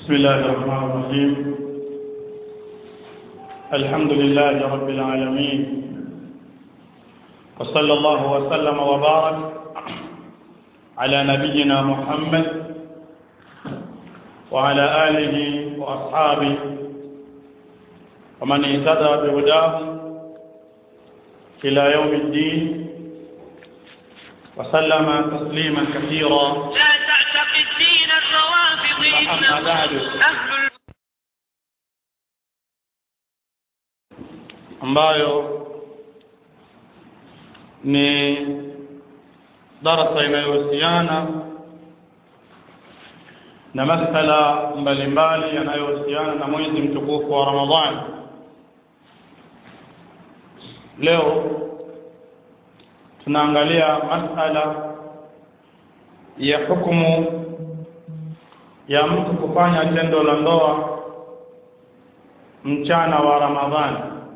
بسم الله الرحمن الرحيم الحمد لله رب العالمين وصلى الله وسلم وبارك على نبينا محمد وعلى آله وأصحابه ومن اهتدى بهداه إلى يوم الدين وسلم تسليما كثيرا لا تعتقد دين الروافض أما بعد. أهل ambayo ni darasa inayohusiana na masala mbalimbali yanayohusiana na mwezi mtukufu wa Ramadhani. Leo tunaangalia masala ya hukumu ya mtu kufanya tendo la ndoa mchana wa Ramadhani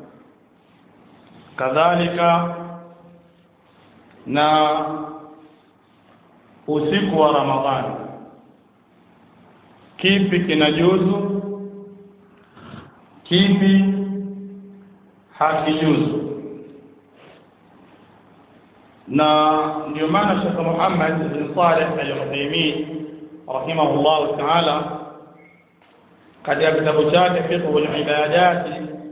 kadhalika na usiku wa Ramadhani kipi kinajuzu kipi hakijuzu na ndio maana Sheikh Muhammad bin Saleh Al-Uthaymeen rahimahullah ta'ala katika kitabu chake Fiqhul Ibadati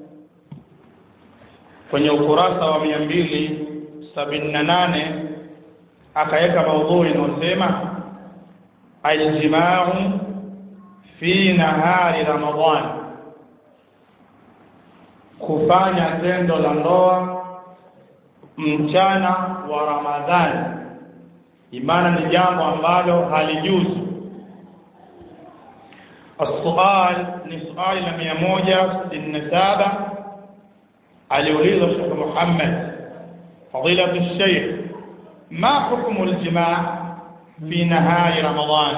kwenye ukurasa wa mia mbili sabini na nane akaweka maudhui inayosema aljimau fi nahari Ramadhan, kufanya tendo la ndoa mchana wa Ramadhani, imana ni jambo ambalo halijuzu. السؤال ni swali la mia moja sitini na saba aliulizwa Sheikh Muhammad fadilatu Sheikh ma hukmu aljimaa fi nahari Ramadhan,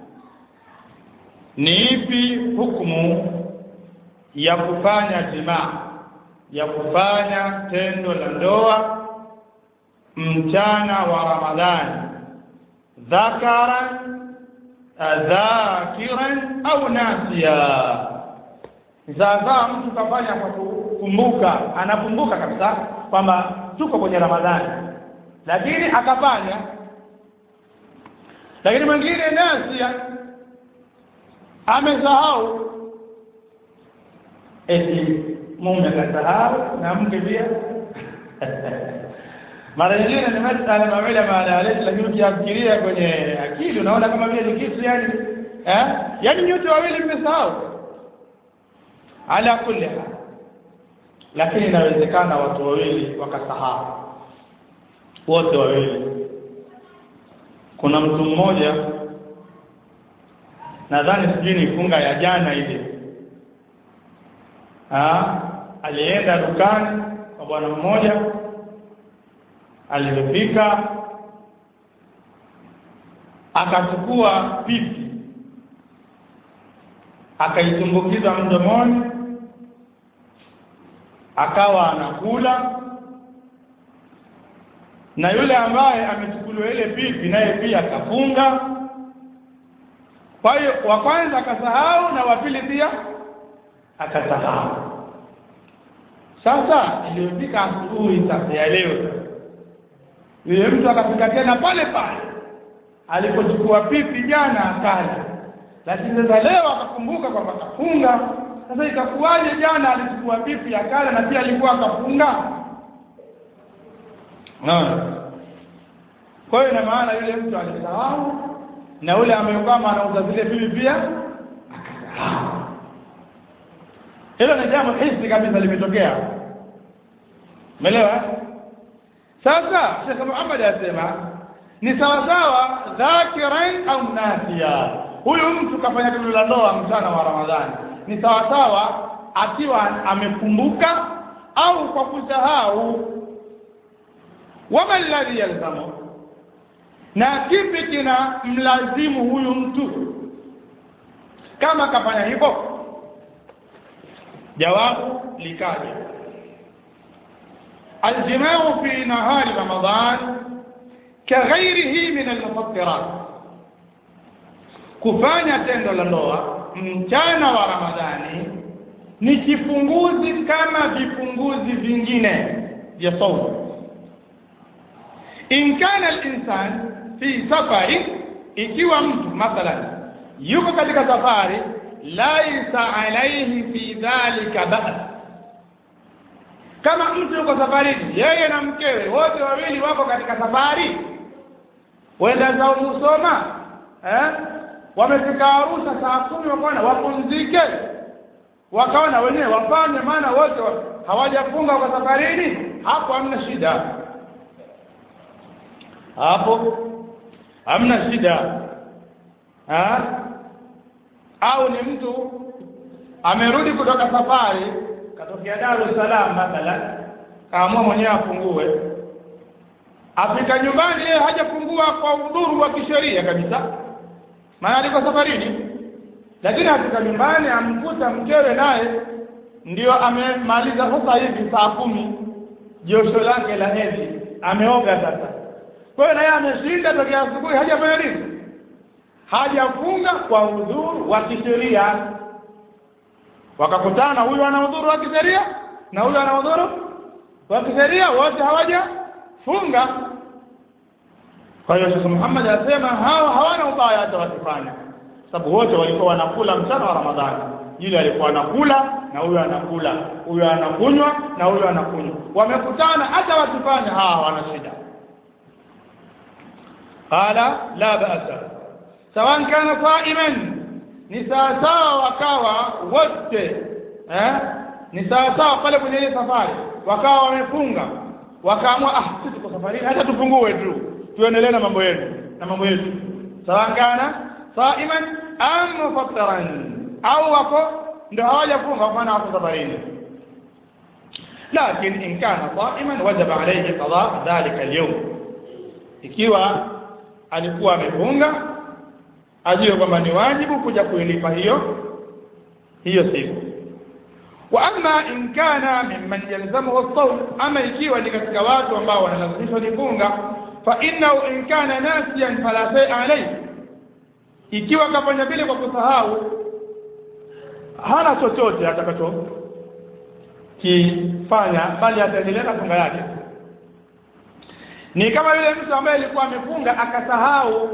ni ipi hukumu ya kufanya jimaa ya kufanya tendo la ndoa mchana wa Ramadhani, dhakaran dhakiran au nasiya zaazaa mtu kafanya kwa kukumbuka anakumbuka kabisa kwamba tuko kwenye ramadhani lakini akafanya lakini mwingine nasia amesahau eti mume akasahau na mke pia mara nyingine ni masala mawili maadaleti lakini ukiafikiria kwenye akili unaona kama vile ni kitu yani eh yani nyote wawili mmesahau ala kulli hal lakini inawezekana watu wawili wakasahau wote wawili kuna mtu mmoja nadhani sijui ni funga ya jana ile ah alienda dukani kwa bwana mmoja alipofika akachukua pipi akaitumbukiza mdomoni akawa anakula na yule ambaye amechukuliwa ile pipi naye pia akafunga kwa hiyo wa kwanza akasahau na wa pili pia akasahau sasa iliyofika asubuhi sasa ya leo yule mtu akafika tena pale pale alipochukua pipi jana akala lakini sasa leo akakumbuka kwamba akafunga sasa ikakuwaje jana alichukua pipi akala na pia alikuwa akafunga naona kwa hiyo ina maana yule mtu alisahau na yule amekama anauza zile pipi pia akasahau hilo ni jambo hisi kabisa limetokea umeelewa sasa Sheikh Muhammad asema ni sawa sawa dhakiran au nasiya huyu mtu kafanya tendo la ndoa mchana wa Ramadhani ni sawa sawa akiwa amekumbuka au kwa kusahau wama alladhi yalzamu na kipi kina mlazimu huyu mtu kama kafanya hivyo jawabu likaja الجماع في نهار رمضان كغيره من المفطرات kufanya tendo la ndoa mchana wa Ramadhani ni kifunguzi kama vifunguzi vingine vya saumu in kana al-insan fi safari ikiwa mtu mathalan yuko katika safari laisa alaihi fi dhalika ba's kama mtu yuko safarini yeye na mkewe wote wawili wako katika safari wenda zao Musoma eh wamefika Arusha saa kumi wakaona wapumzike wakaona wenyewe wafanye maana wote wa, hawajafunga kwa safarini hapo hamna shida hapo hamna shida ha? au ni mtu amerudi kutoka safari katokea Dar es Salaam mathalan kaamua mwenyewe afungue afika nyumbani yeye hajafungua kwa udhuru wa kisheria kabisa maana aliko safarini lakini afika nyumbani amkuta mkewe naye ndio amemaliza sasa hivi saa kumi josho lake la hedhi ameoga sasa kwa hiyo naye ameshinda tokea asubuhi hajafanya nini hajafunga kwa udhuru wa kisheria wakakutana huyu ana udhuru wa kisheria na huyu ana udhuru wa kisheria wote hawajafunga kwa hiyo Sheikh Muhammad anasema hawa hawana ubaya hata wakifanya sababu wote walikuwa wanakula mchana wa Ramadhani yule alikuwa anakula na huyu anakula huyu anakunywa na huyu anakunywa wamekutana hata wakifanya hawa hawana shida qala la ba'sa sawan kana sa'iman ni sawasawa wakawa wote eh ni sawasawa pale kwenye ile safari wakawa wamefunga wakaamua ah sisi tuko safarini hata tufungue tu tuendelee na mambo yetu na mambo yetu sawan kana sa'iman am mufattaran au wako ndio hawajafunga wafana wako safarini lakini in kana sa'iman wajaba alayhi qada dhalika al-yawm ikiwa alikuwa amefunga ajue kwamba ni wajibu kuja kuilipa hiyo hiyo siku wa amma in kana mimman yalzamuhu as-sawm ama ikiwa ni katika watu ambao wanalazimishwa kufunga fa innahu in kana nasiyan fala shay'a alayhi ikiwa kafanya vile kwa kusahau hana chochote atakacho kifanya bali ataendelea na funga yake ni kama yule mtu ambaye alikuwa amefunga akasahau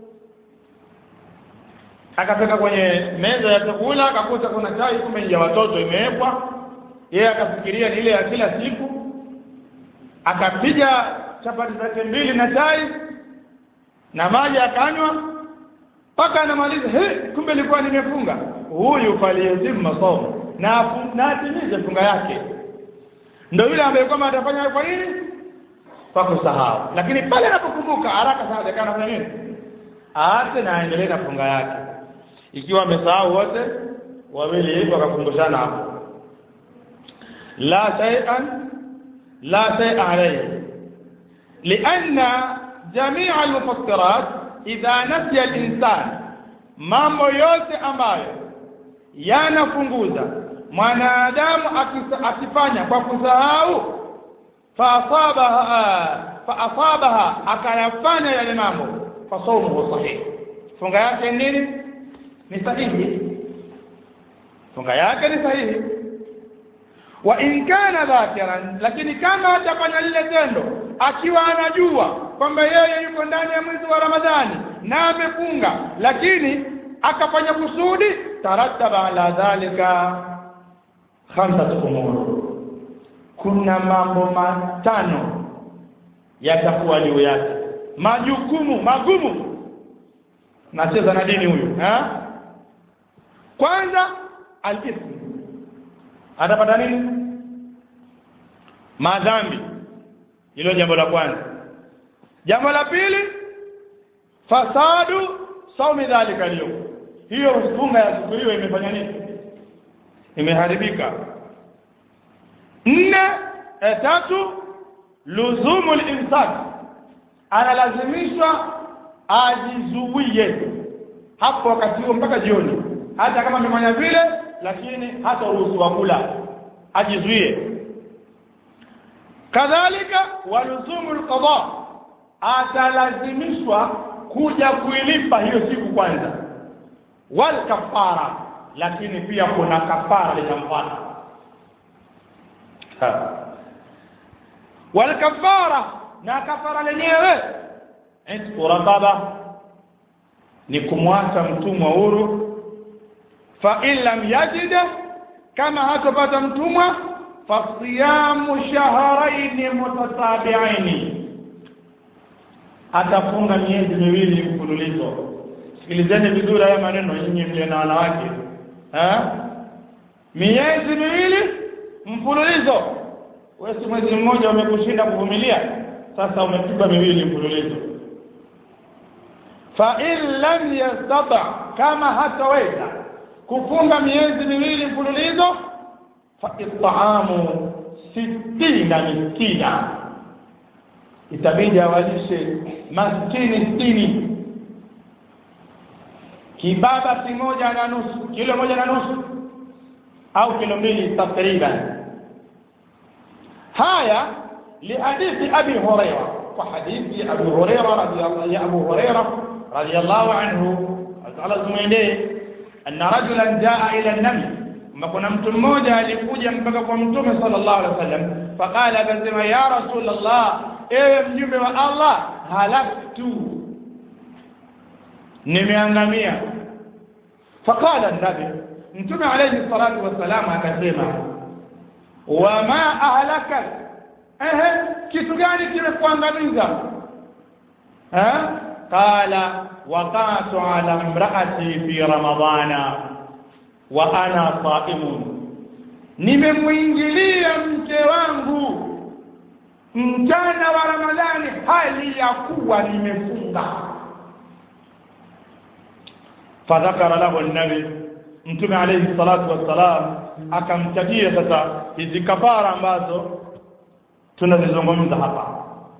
akafika kwenye meza ya chakula akakuta kuna chai kumbe ya watoto imewekwa yeye akafikiria ni ile ya kila siku akapiga chapati zake mbili na chai na maji akanywa mpaka anamaliza he kumbe ilikuwa nimefunga huyu faliyezima masomo na na atimize funga yake ndio yule ambaye kwamba atafanya kwa nini kwa kusahau lakini pale anapokumbuka haraka sana dakika anafanya nini aache na aendelee na funga yake ikiwa amesahau wote wawili hivyo wakakumbushana hapo la shay'an la shay'a alayhi lianna jamia almufassirat idha nasiya al-insan mambo yote ambayo yanafunguza mwanadamu akifanya kwa kusahau faasabaha faasabaha akayafanya yale mambo fasawmuhu sahih funga yake nini ni sahihi funga yake ni sahihi wa in kana dhakiran lakini kama atafanya lile tendo akiwa anajua kwamba yeye yuko ndani ya mwezi wa Ramadhani na amefunga lakini akafanya kusudi tarattaba ala dhalika khamsatu umur kuna mambo matano yatakuwa juu yake majukumu magumu nacheza na dini huyu ha? kwanza al-ithm atapata nini madhambi hilo jambo la kwanza jambo la pili fasadu saumi dhalika leo hiyo funga ya siku hiyo imefanya nini imeharibika nne e tatu luzumu limsak analazimishwa ajizuie hapo wakati huo mpaka jioni hata kama amefanya vile lakini hata ruhusiwa kula ajizuie kadhalika waluzumu alqada atalazimishwa kuja kuilipa hiyo siku kwanza wal kafara lakini pia kuna kafara litamfuata wal kafara na kafara lenyewe itqu raqaba ni kumwacha mtumwa huru fa in lam yajid kama hatopata mtumwa fa siyamu shahrayn mutatabi'ain atafunga miezi miwili mfululizo sikilizeni vizuri haya maneno nyinyi mlio na wanawake eh miezi miwili mfululizo wewe si mwezi mmoja umekushinda kuvumilia sasa umepigwa miwili mfululizo fa in lam yastata kama hataweza kufunga miezi miwili mfululizo fa it'amu sittina miskina itabidi awalishe maskini sitini kibaba kimoja na nusu kilo moja na nusu au kilo mbili takriban haya lihadithi abi huraira kwa hadithi abu huraira radiyallahu ya abu huraira radiyallahu anhu Allah zumwendee anna rajulan jaa ila nabi kuna mtu mmoja alikuja mpaka kwa mtume sallallahu alaihi wasallam faqala akasema ya rasulullah ewe mjumbe wa Allah halaktu nimeangamia faqala nabi mtume alayhi salatu wasalam akasema wama ahlakak ehe kitu gani kimekuangamiza eh qala waqatu ala imraati fi ramadana wa ana saimun nimemwingilia mke wangu mchana wa ramadhani hali ya kuwa nimefunga fadhakara lahu nabi mtume alayhi salatu wassalam akamtajia sasa hizi kafara ambazo tunazizungumza hapa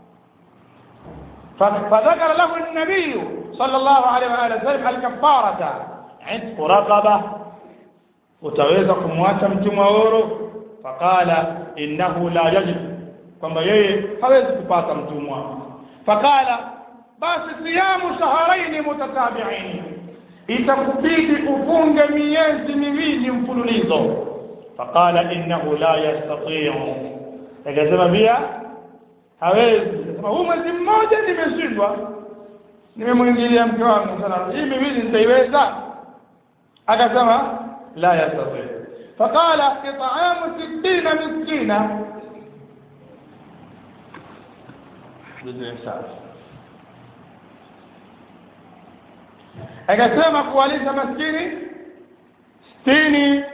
fadhakara lahu nabiyu sallallahu alayhi wa alihi wasallam alkafarata itqu raqaba utaweza kumwacha mtumwa huru faqala innahu la yajib kwamba yeye hawezi kupata mtumwa faqala basi siyamu shahrayn mutatabi'ain itakubidi ufunge miezi miwili mfululizo faqala innahu la yastati'u akasema pia hawezi akasema huu mwezi mmoja nimeshindwa nimemwingilia mke wangu sana hii miwili nitaiweza akasema la yastati faqala it'amu sittina miskina akasema kuwalisha maskini sitini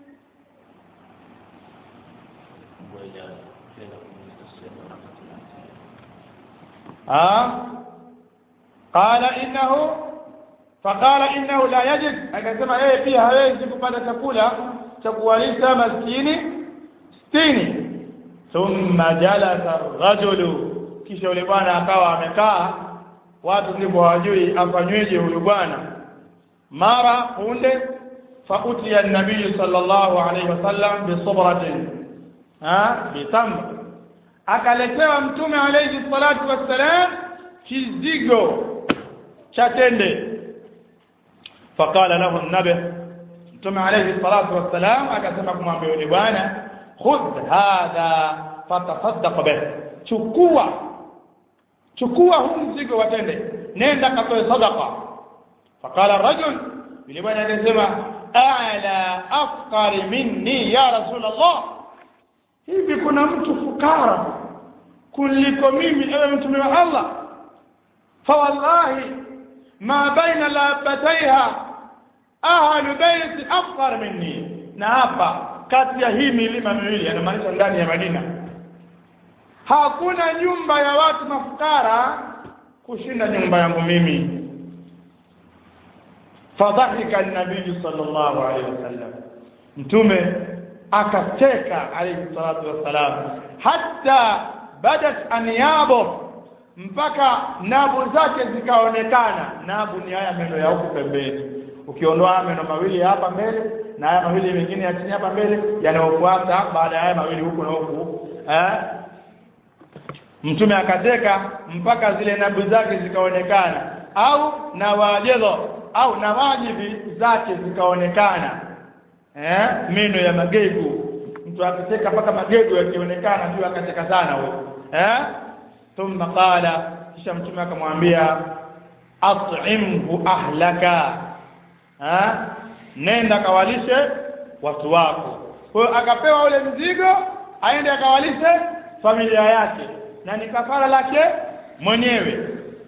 qala innahu faqala innahu la yajid akasema yeye pia hawezi kupata chakula cha kuwalisha maskini sitini thumma jalasa rajulu kisha yule bwana akawa amekaa watu ndipo hawajui afanyweje huyu bwana mara punde fautiya nabii sallallahu alaihi wasallam bisubratin ha bitamr akaletewa mtume alayhi salatu wassalam kizigo cha tende faqala lahu nabi mtume alayhi salatu wassalam akasema kumwambia yule bwana khudh hadha fatasaddaq bih chukua chukua huu mzigo wa tende nenda katoe sadaqa faqala rajul yule bwana akasema a'la afqari minni ya rasul allah hivi kuna mtu fukara kuliko mimi ewe mtume wa allah fawallahi ma baina labataiha ahlu baiti afqar minni na hapa kati ya hii milima miwili yanamaanisha ndani ya madina hakuna nyumba ya watu mafukara kushinda nyumba yangu mimi fadhahika an-nabii sallallahu alayhi wasallam mtume akacheka alayhi salatu wassalam hatta badat anyabo mpaka nabu zake zikaonekana nabu ni haya meno ya huku pembeni ukiondoa meno mawili hapa mbele na haya mawili mengine ya chini hapa mbele yanayofuata baada ya haya mawili huku na huku eh mtume akateka mpaka zile nabu zake zikaonekana au na wajezo au na wajibi zake zikaonekana eh meno ya magegu mtu akicheka mpaka magegu yakionekana juu akacheka sana huyo eh thumma qala kisha mtume akamwambia at'imhu ahlaka eh nenda kawalishe watu wako kwa hiyo akapewa ule mzigo aende akawalishe familia yake na ni kafara lake mwenyewe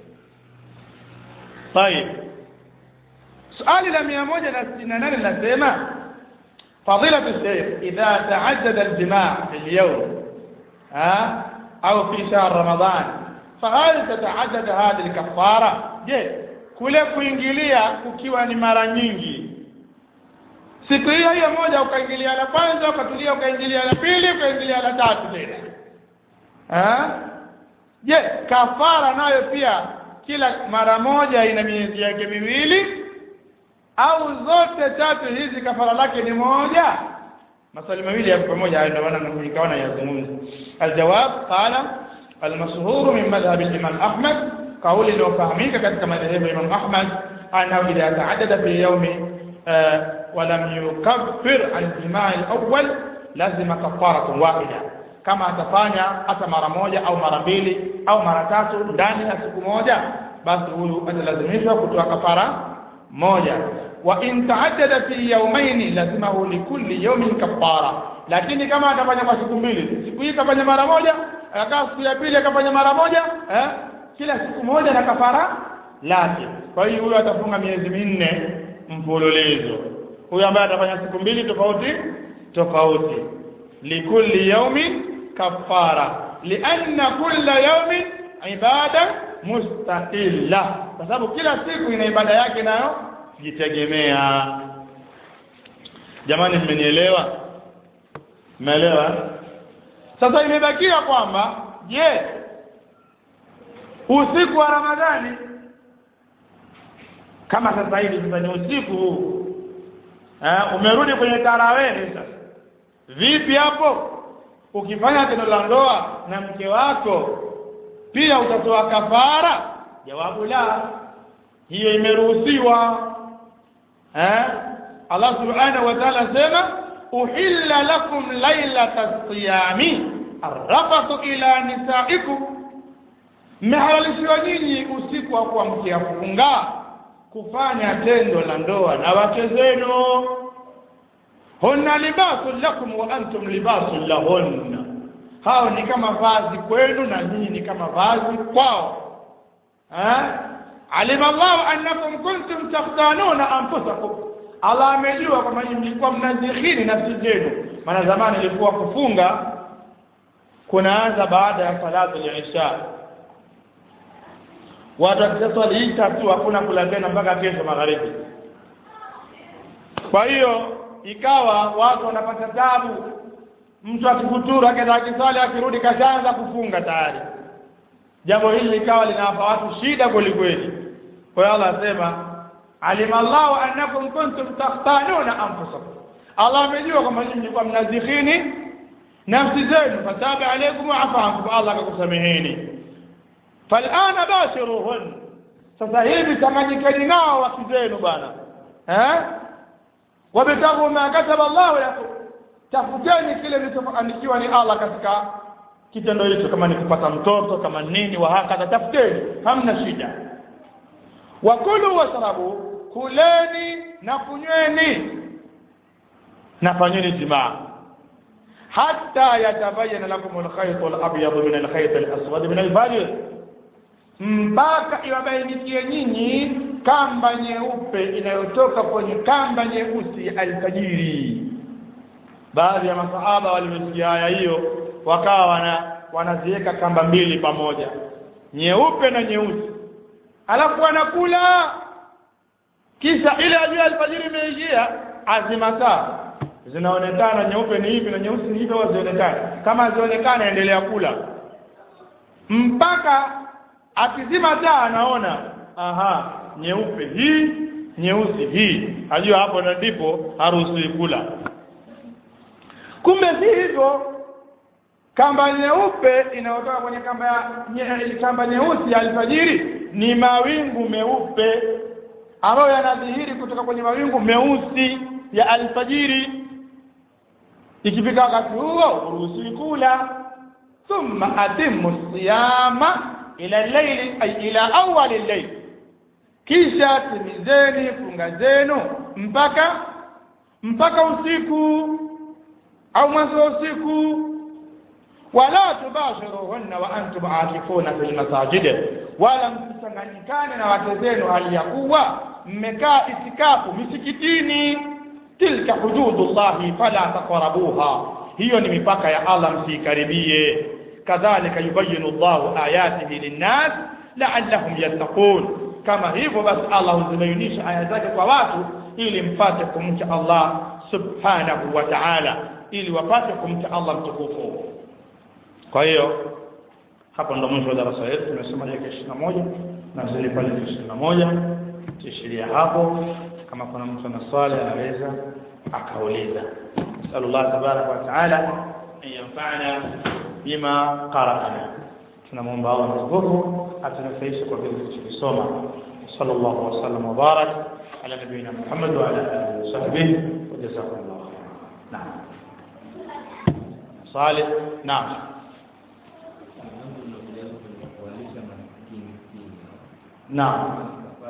طيب swali la 168 linasema فضيلة الشيخ إذا تعدد الجماع في اليوم ها أو في شهر رمضان فهل تتعدد هذه الكفارة je kule kuingilia kukiwa ni mara nyingi siku hiyo hiyo moja ukaingilia la kwanza ukatulia ukaingilia la pili ukaingilia la tatu tena eh je kafara nayo pia kila mara moja ina miezi yake miwili au zote tatu hizi kafara lake ni moja maswali mawili ya pamoja hayo ndio maana nikaona yazungumza aljawab qala المشهور من مذهب الإمام أحمد قول لو فهميك كذلك مذهب الإمام أحمد أنه إذا تعدد في يوم آه ولم يكفر عن الجماع الأول لازم كفارة واحدة kama atafanya hata mara moja au mara mbili au mara tatu ndani ya siku moja basi huyu atalazimishwa kutoa kafara moja wa in taaddada fi yawmaini lazimahu likulli yawmin kafara lakini kama atafanya kwa siku mbili siku hii kafanya mara moja akakaa siku ya pili akafanya mara moja eh? kila siku moja na kafara lake kwa hiyo huyo atafunga miezi minne mfululizo huyo ambaye atafanya siku mbili tofauti tofauti likulli yawmin kafara lianna kulla yawmin ibada mustaqilla kwa sababu kila siku ina ibada yake nayo jitegemea jamani mmenielewa mmeelewa sasa imebakia kwamba je usiku wa ramadhani kama sasa hivi sasa ni usiku huu eh, umerudi kwenye tarawehe sasa vipi hapo ukifanya tendo la ndoa na mke wako pia utatoa kafara jawabu la hiyo imeruhusiwa eh Allah subhanahu wa ta'ala sema uhilla lakum lailata siyami arrafatu ila nisaikum mmehalalishiwa nyinyi usiku wa kuamkia funga kufanya tendo la ndoa na wake zenu hunna libasun lakum wa antum libasun lahunna hao ni kama vazi kwenu na nyinyi ni kama vazi kwao eh alima Allah annakum kuntum takhtanuna anfusakum Allah amejua kwamba nyinyi mlikuwa mnazikhini nafsi zenu maana zamani ilikuwa kufunga kunaanza baada ya salatu al-isha watu wakiswali hii tatu hakuna kula tena mpaka kesho magharibi kwa hiyo ikawa watu wanapata tabu mtu akifuturu akaenda akiswali akirudi kashaanza kufunga tayari jambo hili likawa linawapa watu shida kweli kweli kwa hiyo Allah asema alima Allahu annakum kuntum takhtanuna anfusakum Allah amejua kwamba nyinyi mlikuwa mnazikhini nafsi zenu fataba alaykum wa afa ankum Allah akakusameheni falana bashiruhun sasa hivi changanyikeni nao wake zenu bwana eh wabtaghu ma kataba Allah lakum tafuteni kile kilichoandikiwa ni Allah katika kitendo hicho kama ni kupata mtoto kama nini wa hakadha tafuteni hamna shida wakulu washrabu kuleni na kunyweni na fanyeni jimaa hatta yatabayana lakum alkhayt alabyad min alkhayt alaswad min alfajr mpaka iwabainikie nyinyi kamba nyeupe inayotoka kwenye kamba nyeusi alfajiri baadhi ya masahaba walimesikia haya hiyo wakawa wana wanaziweka kamba mbili pamoja nyeupe na nyeusi alafu wanakula kisha ile ajua alfajiri imeishia azimataa zinaonekana nyeupe ni hivi na nyeusi ni hivi wazionekana kama zionekana endelea kula mpaka akizima taa anaona aha nyeupe hii nyeusi hii ajua hapo na ndipo haruhusiwi kula kumbe si hivyo kamba nyeupe inayotoka kwenye kamba ya nye, kamba nyeusi ya alfajiri ni mawingu meupe ambayo yanadhihiri kutoka kwenye mawingu meusi ya alfajiri ikifika wakati huo uruhusiwi kula thumma atimmu siyama ila llaili ay ila awali llail kisha timizeni funga zenu mpaka mpaka usiku au mwanzo wa usiku wala tubashiruhunna wa antum aakifuna fil masajid wala msichanganyikane na wake zenu hali ya kuwa mmekaa itikafu misikitini tilka hududullahi fala taqrabuha hiyo ni mipaka ya Allah msiikaribie kadhalika yubayinu Allahu ayatihi linnas la'allahum yattaqun kama hivyo basi Allah huzibainisha aya zake kwa watu ili mpate kumcha Allah subhanahu wa ta'ala ili wapate kumcha Allah mtukufu kwa hiyo hapo ndo mwisho wa darasa letu tumesoma dakika ishirini na moja na zile pale ishirini na moja tuishiria hapo kama kuna mtu ana swali anaweza akauliza nasalullah tabaraka wa taala an yanfa'ana bima qara'ana tunamwomba Allah mtukufu atunufaishe kwa vile tulichosoma sallallahu alaihi wasallam wa barak ala nabiyina Muhammad wa ala alihi wa sahbihi wa jazakumullahu khairan naam swali naam naam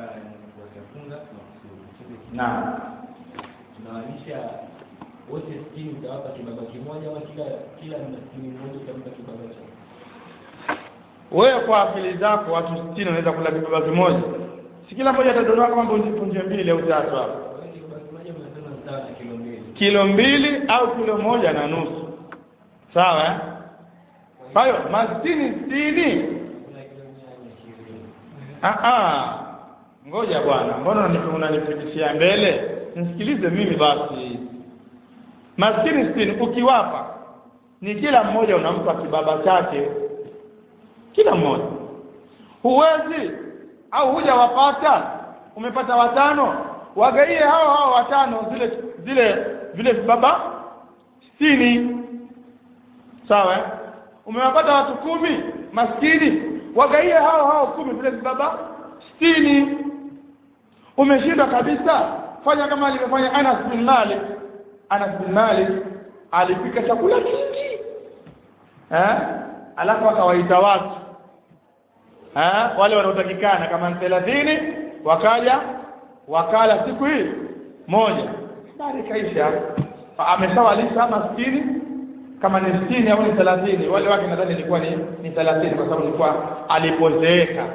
naam tunawalisha wote sitini utawapa kibaba kimoja au kila kila maskini mmoja utampa kibaba cha wewe kwa akili zako watu 60 wanaweza kula kibaba kimoja si kila mmoja atadondoa kama punje punje mbili au tatu hapo Kwa hiyo kibaba kimoja mnasema sawa na kilo mbili kilo mbili au kilo moja na nusu sawa eh? kwa hiyo maskini sitini kuna kilo mia na ishirini Ah, ah. ngoja bwana mbona unani- unanifikishia mbele nisikilize mimi basi maskini sitini ukiwapa ni kila mmoja unampa kibaba chake kila mmoja huwezi au hujawapata umepata watano wagaie hao hao watano zile zile vile vibaba sitini sawa eh? umewapata watu kumi maskini wagaie hao hao kumi vile vibaba sitini umeshinda kabisa fanya kama alivyofanya Anas bin Malik Anas bin Malik alipika chakula kingi eh alafu akawaita watu eh wale wanaotakikana kama ni 30 wakaja wakala siku hii moja habari kaisha ameshawalisha maskini kama ni 60 au ni 30 wale wake nadhani ilikuwa ni ni 30 kwa sababu ilikuwa alipozeeka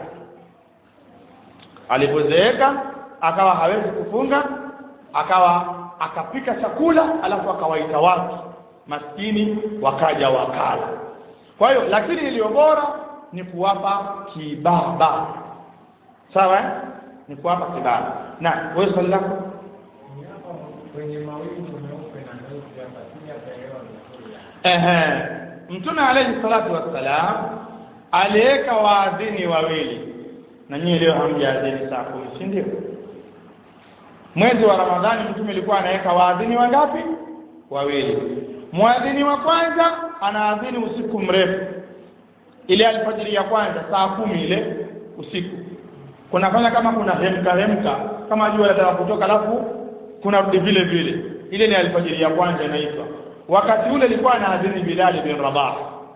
alipozeeka akawa hawezi kufunga akawa akapika chakula alafu akawaita watu maskini wakaja wakala kwa hiyo lakini iliyo bora ni kuwapa kibaba sawa eh? ni kuwapa kibaba na wewe swali lako kwenye mawingu meupe na meupe hapa sija kaelewa vizuri ehe mtume alayhi salatu wassalam aliweka waadhini wawili na nyinyi leo hamjaadhini saa kumi si ndio mwezi wa ramadhani mtume alikuwa anaweka waadhini wangapi wawili mwadhini wa kwanza anaadhini usiku mrefu ile alfajiri ya kwanza saa kumi ile usiku kunafanya kama kuna hemka hemka kama jua linataka kutoka alafu kuna rudi vile vile ile ni alfajiri ya kwanza inaitwa wakati ule ilikuwa anaadhini Bilal bin Rabah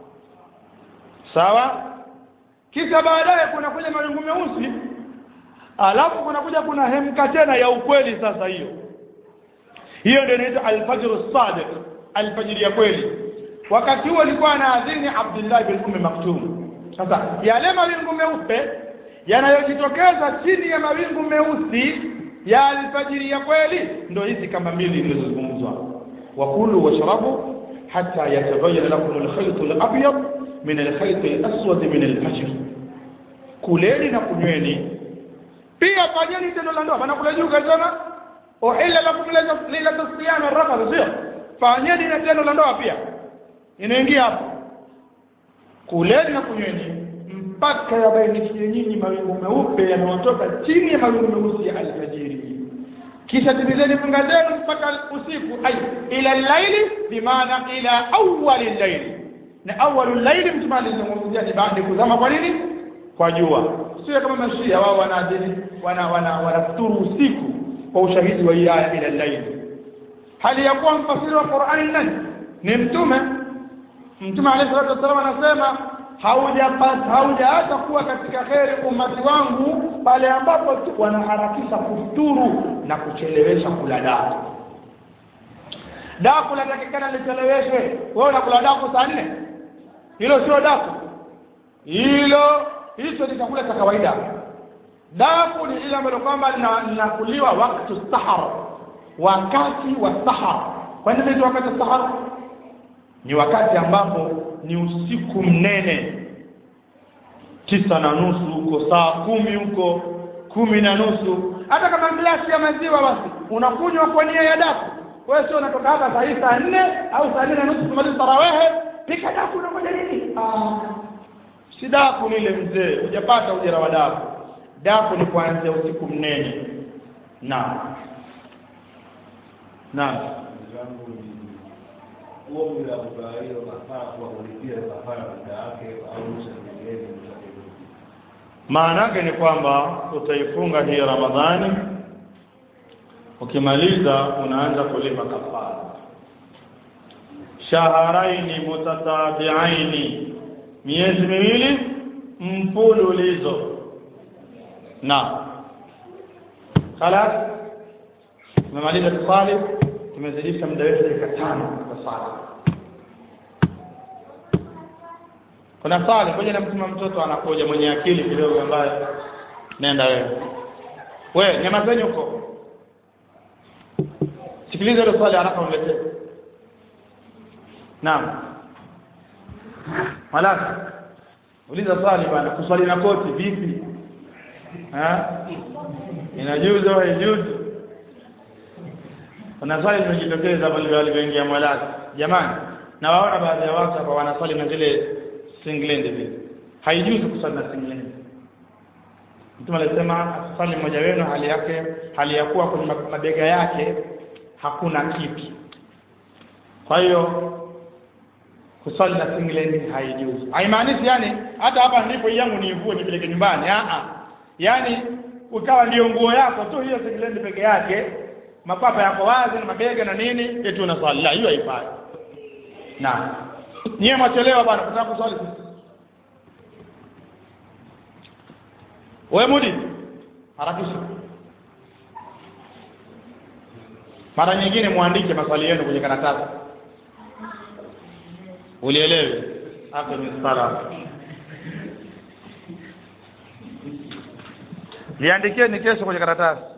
sawa kisha baadaye kuna kuja mawingu meusi alafu kuna kuja kuna hemka tena ya ukweli sasa hiyo hiyo ndio inaitwa alfajr as-sadiq alfajiri ya kweli wakati huo alikuwa anaadhini Abdullah bin Ummi Maktum sasa yale mawingu meupe yanayojitokeza chini ya mawingu meusi ya alfajiri ya kweli ndio hizi kama mbili zilizozungumzwa wakulu washrabu hatta yatabayyana lakum alkhayt alabyad min alkhayt alaswad min alfajr kuleni na kunyweni pia fanyeni tendo la ndoa maana kule juu kasema uhilla lakum lailatul siyam arrafat sio fanyeni na tendo la ndoa pia inaingia hapo kuleni na kunyweni mpaka yabainikie nyinyi mawingu meupe yanayotoka chini ya mawingu meusi ya alfajiri kisha timizeni funga zenu mpaka usiku ay ila laili bimaana ila awali laili na awalu laili mtume alizungumzia ni baada ya kuzama kwa nini kwa jua sio kama mashia wao wanaadhini wana wana wanafuturu usiku kwa ushahidi wa hii aya ila laili hali ya kuwa mfasiri wa Qur'ani nani ni mtume mtume alayhi salatu wasallam anasema haujapata haujaacha kuwa katika kheri umati wangu pale ambapo tu wanaharakisha kufuturu na kuchelewesha kula daku daku latakikana licheleweshwe wewe unakula daku saa nne hilo sio daku hilo hicho ni chakula cha kawaida daku ni ile ambalo kwamba linakuliwa wakati sahar wakati wa sahar kwa nini ni wakati wa sahar ni wakati ambapo ni usiku mnene tisa na nusu huko saa kumi huko kumi na nusu hata kama glasi ya maziwa basi unakunywa kwa nia ya daku wewe sio unatoka hapa saa hii saa nne au saa nne na nusu kumaliza tarawehe pika daku unangoja nini ah si daku nile mzee hujapata ujira wa daku daku ni kuanzia usiku mnene naam naam zangu ni huo muda wa hiyo kafara kwa kulipia kafara muda wake au usamehewe maana yake ni kwamba utaifunga hii ramadhani ukimaliza unaanza kulipa kafara shaharaini mutatabiaini miezi miwili mfululizo na khalas tumemaliza kusali tumezidisha muda wetu dakika tano kwa sala kuna sali ngoja namtuma mtoto anakuja mwenye akili kidogo ambaye nenda wewe we nyamazeni huko sikiliza ile swali haraka uniletee naam malaka uliza swali bwana kuswali na koti vipi ha inajuzu au haijuzu kuna swali limejitokeza pale walivyoingia mwalaka jamani na waona baadhi ya watu hapa wanaswali na zile singlendi vile haijuzu kuswali na singlendi mtume alisema swali mmoja wenu hali yake hali ya kuwa kwenye mabega yake hakuna kitu kwa hiyo kuswali na singlendi haijuzu haimaanishi yani hata hapa ndipo yangu niivue nipeleke nyumbani a a yani ukawa ndio nguo yako tu hiyo singlendi peke yake mapapa yako wazi na mabega na nini eti unaswali la hiyo haifai na nyewe mwachelewa bwana kutaka kuswali wewe mudi harakisha mara nyingine muandike maswali yenu kwenye karatasi ulielewe hapo ni sala liandikeni kesho kwenye karatasi